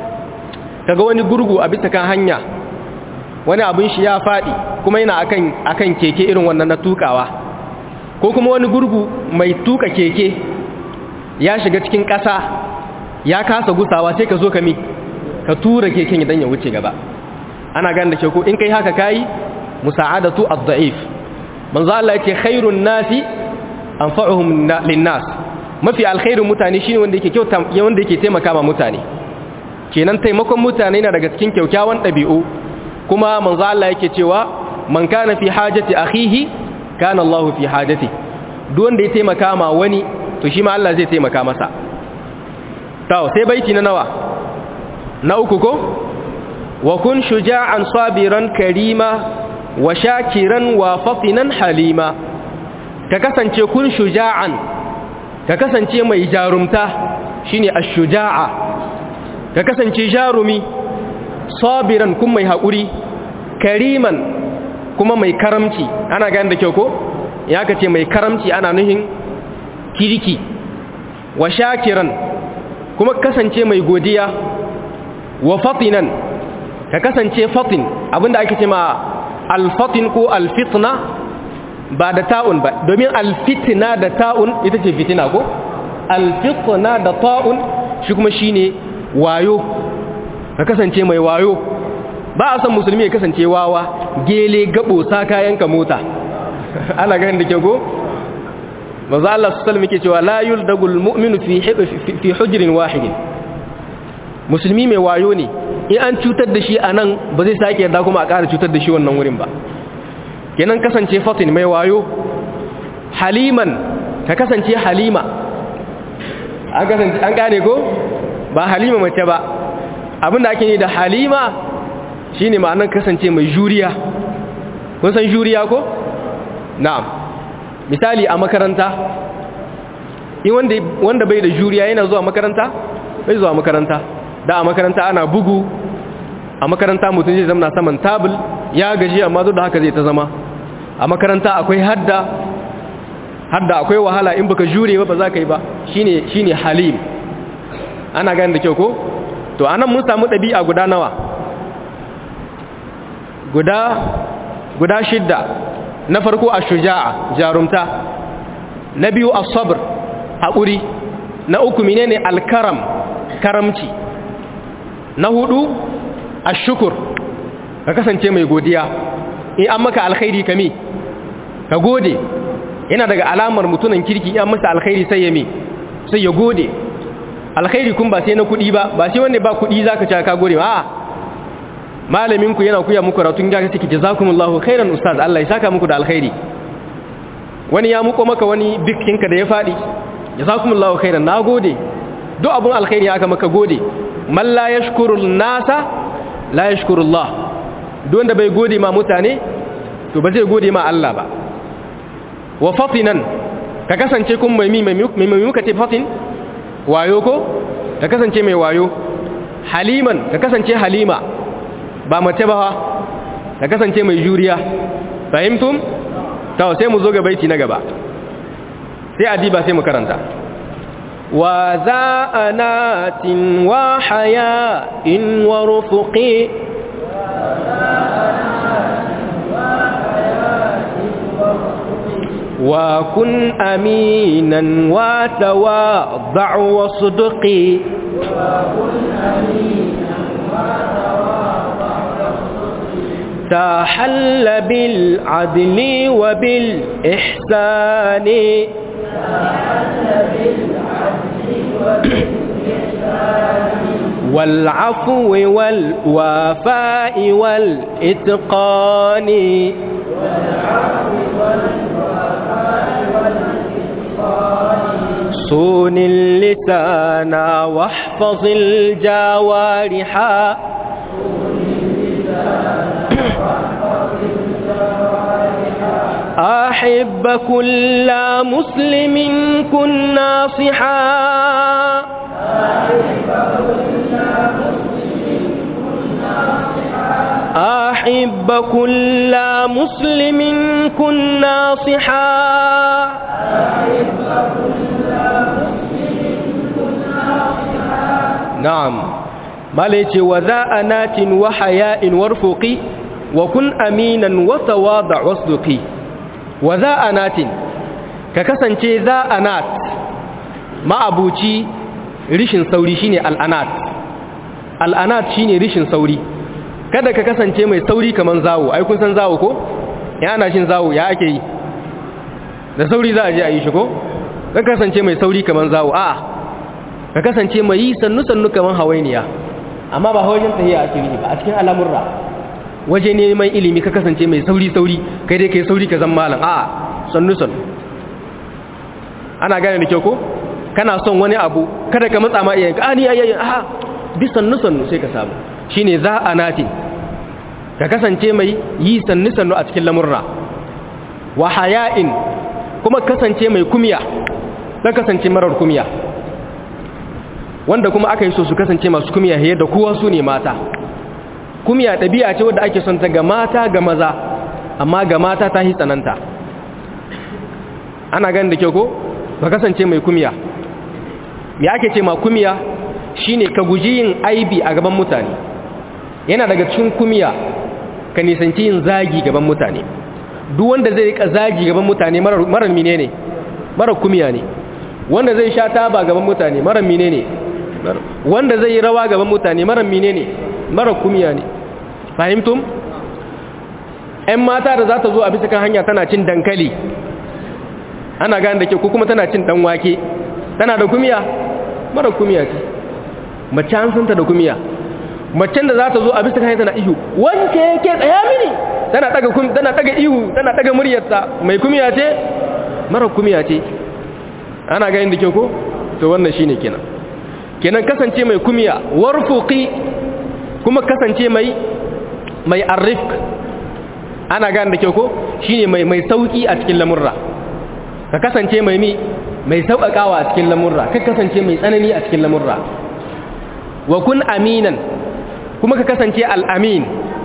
kaga wani gurgu a bisa kan hanya wani abin shi ya faɗi kuma yana akan akan keke irin wannan na tukawa ko kuma wani gurgu mai tuka keke ya shiga cikin ƙasa ya kasa gusawa sai ka zo ka mi ka tura keken idan ya wuce gaba ana gane da ke ko in kai haka kayi musa'adatu ad-da'if manzo Allah yake khairun nasi anfa'uhum lin-nas mafi alkhairun mutane shine wanda yake kyauta wanda yake taimaka ma mutane kenan taimakon mutane na daga cikin kyaukyawan dabi'u kuma manzo Allah yake cewa man kana fi hajati akhihi kana Allah fi hajati duk wanda ya taimaka ma wani to shi ma Allah zai taimaka masa to sai baiti na nawa na uku ko wa kun shuja'an sabiran karima wa shakiran wa fatinan halima ka kasance kun shuja'an ka kasance mai jarumta shine ash-shuja'a ka kasance jarumi sabiran kun mai haƙuri kariman kuma mai karamci ana gani da kyau ko ya ka ce mai karamci ana nuhin kirki wa shakiran kuma kasance mai godiya wa fatinan ka kasance fatin abinda ake ce ma alfatin ko alfitna ba da ta'un ba domin alfitna da ta'un ita ce fitina ko alfitna da ta'un shi kuma shine wayo ka kasance mai wayo ba a san musulmi ya kasance wawa gele gabo sa kayanka mota ana ganin da ke go manzo Allah sallallahu alaihi wasallam cewa la yuldagul mu'minu fi fi hujrin wahidin musulmi mai wayo ne in an cutar da shi anan ba zai sake yarda kuma a ƙara cutar da shi wannan wurin ba kenan kasance fatin mai wayo haliman ka kasance halima an kasance an gane ko ba halima mace ba abinda ake ne da halima shine ma'anar kasance mai juriya kun san juriya ko na'am misali a makaranta in wanda wanda bai da juriya yana zuwa makaranta bai zuwa makaranta da a makaranta ana bugu a makaranta mutum zai zama saman tabul ya gaji amma duk da haka zai ta zama a makaranta akwai hadda hadda akwai wahala in baka jure ba ba za ka yi ba shine shine halim ana gani da kyau ko to anan mun samu ɗabi'a guda nawa guda guda shidda na farko a shuja'a jarumta na biyu a sabr haƙuri na uku menene alkaram karamci na hudu a shukur ka kasance mai godiya in an maka alkhairi kame ka gode yana daga alamar mutunan kirki in masa alkhairi sai ya me sai ya gode alkhairi kun ba sai na kudi ba ba sai wanda ba kudi zaka ci ka gode ba malamin ku yana kuya muku ratun ga kike jazakumullahu khairan ustaz Allah ya saka muku da alkhairi wani ya muko maka wani bikinka da ya fadi jazakumullahu khairan nagode duk abun alkhairi aka maka gode man la yashkuru nasa la yashkuru Allah duk wanda bai gode ma mutane to ba zai gode ma Allah ba wa fatinan ka kasance kun mai mai mai muka ce fatin wayo ko ka kasance mai wayo haliman ka kasance halima ba mace ba ka kasance mai juriya fahimtum to sai mu zo ga baiti na gaba sai adiba sai mu karanta wa za'anatin wa haya'in wa rufuqi وكن أمينا وتواضع وصدقي تحل بالعدل وبالإحسان والعفو والوفاء والإتقان والعفو صون اللسان واحفظ الجوارح أحب كل مسلم كن ناصحا أحب كل مسلم كن ناصحا نعم mala yace wa za'anatin wa haya'in warfuqi wa kun aminan wa tawada' wasduqi wa za'anatin ka kasance za'anat ma'abuci rishin sauri shine al'anat al'anat shine rishin sauri kada ka kasance mai sauri kaman zawo ai kun san zawo ko ya ana shin zawo ya ake yi da sauri za a je a yi shi ko ka kasance mai sauri kaman zawo a'a ka kasance mai yi sannu sannu kaman hawainiya amma ba hawainin tahiya ake yi ba a cikin al'amurra waje neman ilimi ka kasance mai sauri sauri kai dai kai sauri ka zan malam a'a sannu sannu ana gane da kyau ko kana son wani abu kada ka matsa ma iyayenka a ni ayyayin a bi sannu sannu sai ka samu shine za a nati ka kasance mai yi sannu sannu a cikin lamurra wa haya'in kuma kasance mai kumya dan kasance marar kumya wanda kuma aka yi so su kasance masu kumya hayar da kowa su ne mata kumya ɗabi'a ce wadda ake son ta ga mata ga maza amma ga mata ta hi tsananta ana ganin da kyau ko ba kasance mai kumya ya ake ce ma kumya shine ka guji yin aibi a gaban mutane yana daga cikin kumya ka nisanci yin zagi gaban mutane duk wanda zai rika zagi gaban mutane marar mine ne marar kumya ne wanda zai sha taba gaban mutane marar mine ne wanda zai yi rawa gaban mutane marar mine ne marar kumya ne fahimtum ‘yan mata da za ta zo a bisa kan hanya tana cin dankali ana gane da ke ko kuma tana cin dan wake tana da kumiya mara kumiya ce mace an santa da kumiya macen da za ta zo a bisa kan tana ihu wanke yake tsaya mini tana daga tana daga ihu tana daga muryarta mai kumiya ce mara kumiya ce ana gane da ke ko to wannan shine kenan kenan kasance mai kumiya warfuqi kuma kasance mai mai arrifq ana gane da ke ko shine mai mai sauki a cikin lamurra ka kasance mai mi mai sauƙaƙawa a cikin lamurra ka kasance mai tsanani a cikin lamurra wa kun aminan kuma ka kasance al'amin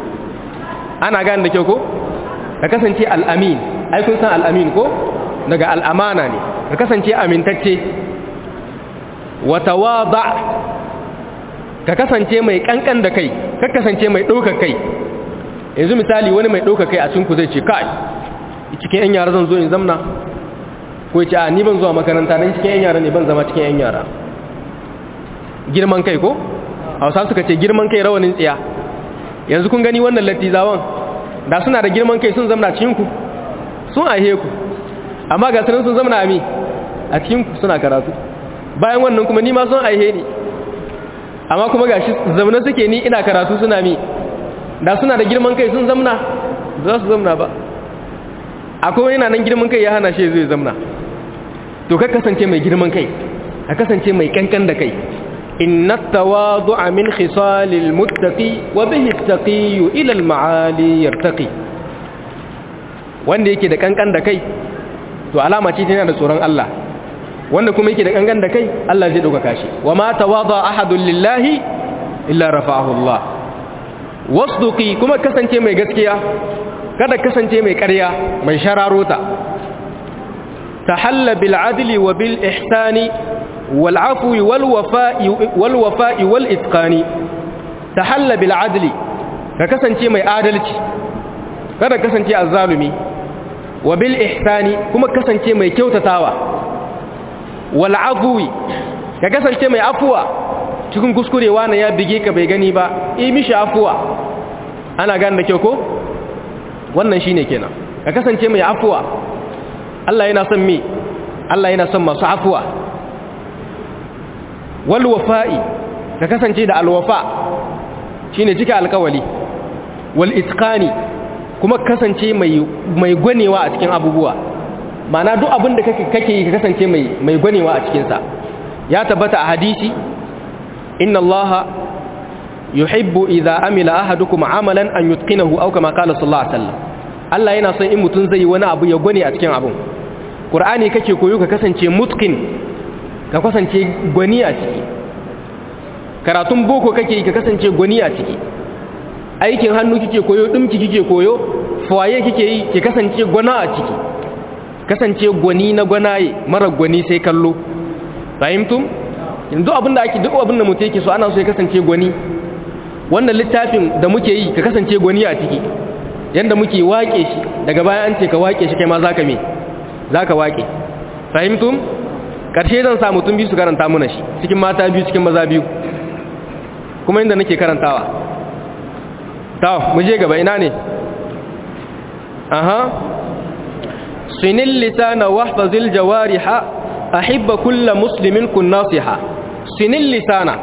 ana gane da kyau ko ka kasance al'amin ai kun san al'amin ko daga al'amana ne ka kasance amintacce wa tawada ka kasance mai kankan da kai ka kasance mai ɗaukar kai yanzu misali wani mai ɗaukar kai a cikin ku zai ce kai cikin 'yan yara zan zo in zamna ko ce a ni ban zuwa makaranta don cikin 'yan yara ne ban zama cikin 'yan yara girman kai ko hausa suka ce girman kai rawanin tsiya yanzu kun gani wannan latizawan da suna da girman kai sun zamna cikinku sun aihe ku amma ga sunan sun zamna ami a cikinku suna karatu bayan wannan kuma ni ma sun aihe ni amma kuma ga shi zamna suke ni ina karatu suna mi da suna da girman kai sun zamna za su zamna ba akwai yana nan girman kai ya hana shi zai zamna to ka kasance mai girman kai ka kasance mai kankan da kai inna tawadu'a min khisalil muttaqi wa bihi attaqi ila al ma'ali yartaqi wanda yake da kankan da kai to alama ce tana da tsoron Allah wanda kuma yake da kankan da kai Allah zai dauka shi wa ma tawada ahadun lillahi illa rafa'ahu Allah wasduqi kuma kasance mai gaskiya kada kasance mai ƙarya mai shararota tahalla bil adli wa bil ihsani wal afwi wal wafa'i wal wafa'i wal itqani tahalla bil adli ka kasance mai adalci kada kasance azzalumi wa bil ihsani kuma kasance mai kyautatawa wal afwi ka kasance mai afuwa cikin kuskurewa na ya bige ka bai gani ba yi mishi afuwa ana gane da kyau ko wannan shine kenan ka kasance mai afuwa Allah yana son mi Allah yana son masu afuwa wal wafa'i ka kasance da alwafa shine cika alkawali wal itqani kuma kasance mai mai gwanewa a cikin abubuwa ma'ana duk abin da kake kake yi ka kasance mai mai gwanewa a cikin sa ya tabbata a hadisi inna allaha yuhibbu idza amila ahadukum amalan an yutqinahu aw kama qala sallallahu alaihi wasallam Allah yana son in mutun zai wani abu ya gwane a cikin abun Qur'ani kake koyo ka kasance mutqin ka kasance gwani a ciki karatun boko kake ka kasance gwani a ciki aikin hannu kike koyo dimki kike koyo fawaye kike yi ki kasance gwana a ciki kasance gwani na gwanaye mara gwani sai kallo fahimtum yanzu abinda ake duk abinda mutum yake so ana so ya kasance gwani wannan littafin da muke yi ka kasance gwani a ciki yanda muke waƙe shi daga baya an ce ka waƙe shi kai ma zaka me zaka waƙe fahimtum karshe zan sa mutum biyu su karanta muna shi cikin mata biyu cikin maza biyu kuma inda nake karantawa ta mu je gaba ina ne aha sinil lisana wahfazil jawariha ahibba kulla muslimin kun nasiha sinil lisana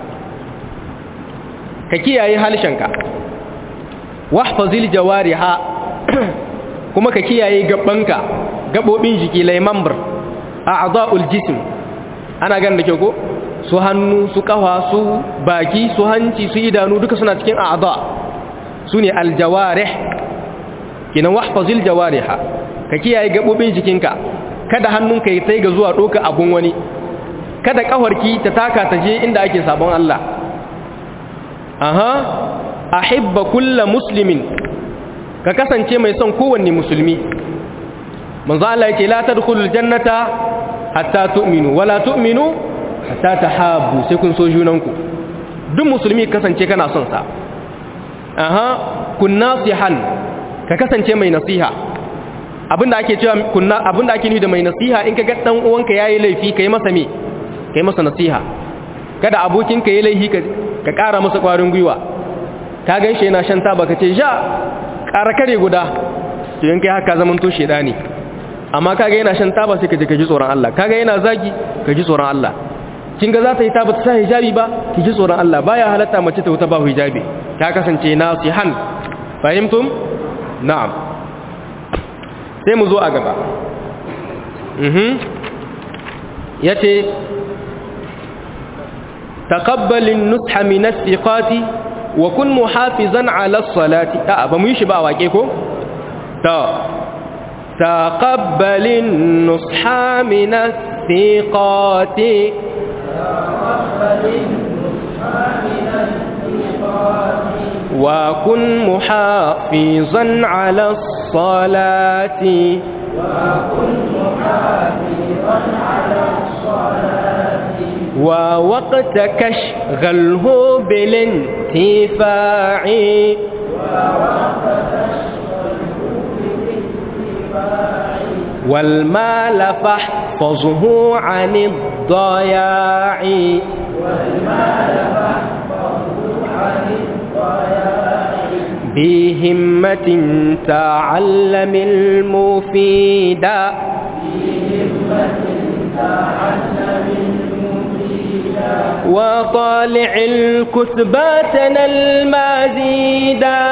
ka kiyaye halshenka wahfazil jawariha kuma ka kiyaye gabanka gabobin jiki laimambar a'dha'ul jism ana gan da ke ko su hannu su kafa su baki su hanci su idanu duka suna cikin a'dha sune aljawarih kinan wahfazil jawariha ka kiyaye gabobin jikinka kada hannunka ya sai ga zuwa doka abun wani kada kafarki ta taka ta je inda ake sabon Allah aha ahibba kullu muslimin ka kasance mai son kowanne musulmi manzo Allah yake la tadkhulul jannata hatta tu'minu wala tu'minu hatta tahabbu sai kun so junanku duk musulmi kasance kana son sa aha kun nasihan ka kasance mai nasiha abinda ake cewa kunna abinda ake nufi da mai nasiha in ka ga dan uwanka yayi laifi kai masa me kai masa nasiha kada abokinka yayi laifi ka ka ƙara masa ƙwarin gwiwa ka ganshi yana shan taba ka ce ja ƙara kare guda to in kai haka zaman to shedani amma kaga yana shan taba sai ka je ka ji tsoron Allah kaga yana zagi ka ji tsoron Allah kin ga za ta yi taba ta sa hijabi ba ki ji tsoron Allah baya halatta mace ta wuta ba hijabi ta kasance nasihan fahimtum na'am sai mu zo a gaba mhm yace taqabbalin nusha min as-siqati wa kun muhafizan ala as-salati a ba mu yi shi ba wake ko ta تقبل النصح من الثقات وكن محافظا على الصلاة وكن محافظا على الصلاة ووقتك اشغله بالانتفاع ووقتك والمال فاحفظه عن الضياع والمال فاحفظه عن الضياع بهمة تعلم المفيدا بهمة تعلم المفيدا وطالع الكتباتنا المزيدا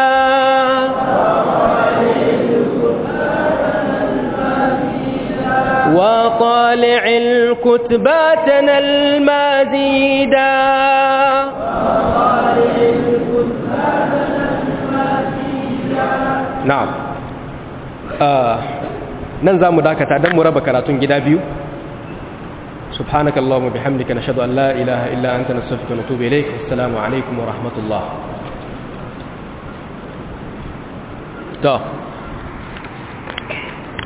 وطالع الكتباتنا المزيدا na'am nan za mu dakata don mu raba karatun gida biyu سبحانك اللهم وبحمدك نشهد أن لا إله إلا أنت نستغفرك ونتوب إليك السلام عليكم ورحمة الله.